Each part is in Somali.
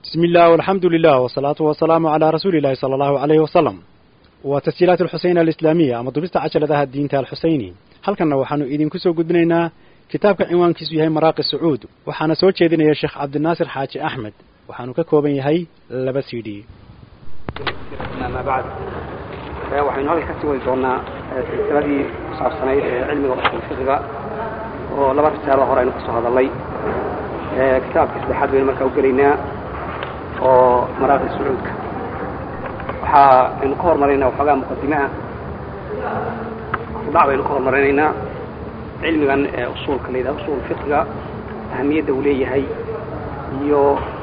بسم الله والحمد لله والصلاة والسلام على رسول الله صلى الله عليه وسلم وتسجيلات الحسين الإسلامية أما دبست عشلة الدين الحسيني هل كان وحانو إذن كسو قدنينا كتابك عنوان كيسو يهي مراقي السعود وحانا سوى جيدنا يا شيخ عبد الناصر حاجي أحمد وحانو ككوبن يهي لبسيدي ما بعد waxaynu halka kasii wadi doonaa silsiladii kusaabsanayd ee cilmiga usul fiqiga oo laba risaalo hore aynu kasoo hadalnay kitaabka saddexaad baynu markaa ugelaynaa oo maraaqi sacuudka waxaa aynu ka hormaraynaa waxoogaa muqadimaha rudhac baynu ka hormarinaynaa cilmigan ee usuulka la yidhaha usul fiqiga ahamiyadda uu leeyahay iyo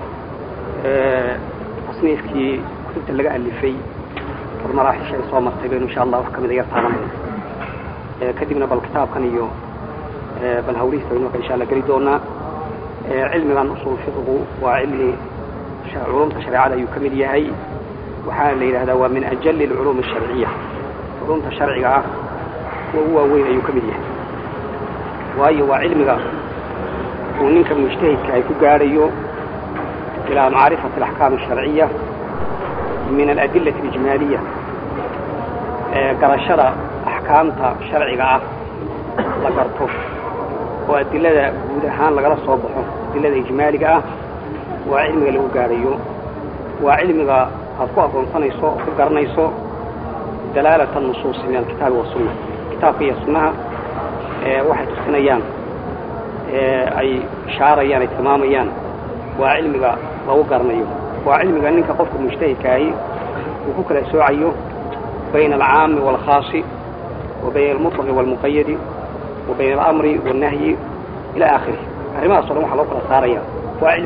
tasniifkii kutubta laga alifay maraaxisha ay soo martay baynu insha allah wax kamid a yar taabanayna kadibna bal kitaabkan iyo bal hawlihiisa baynu marka insha allah geli doonaa cilmigan usul fiqigu waa cilmi culumta shareecada ayuu ka mid yahay waxaana la yidhahdaa waa min ajali alculuum asharciya culumta sharciga ah kuwa ugu waaweyn ayuu ka mid yahay waayo waa cilmiga uu ninka mujtahidka ay ku gaadhayo ilaa macrifati alaxkaam asharciya min aladilati alijmaaliya garashada axkaamta sharciga ah la garto oo adilada guud ahaan lagala soo baxo adilada ijmaaliga ah waa cilmiga lagu gaadhayo waa cilmiga aad ku aqoonsanayso oo ku garanayso dalaalata nusuusi min alkitaabi wasunna kitaabka iyo sunnaha waxay tusinayaan ay ishaarayaan ay tilmaamayaan waa cilmiga lagu garanayo waa cilmiga ninka qofka mujtahidkaahi uu ku kala soocayo bayna alcaami waalkhaasi wa bayna almutlaqi waalmuqayadi wa bayna alamri waalnahyi ila aakhirih arrimahaas o dhan waxaa loo kala saaraya waa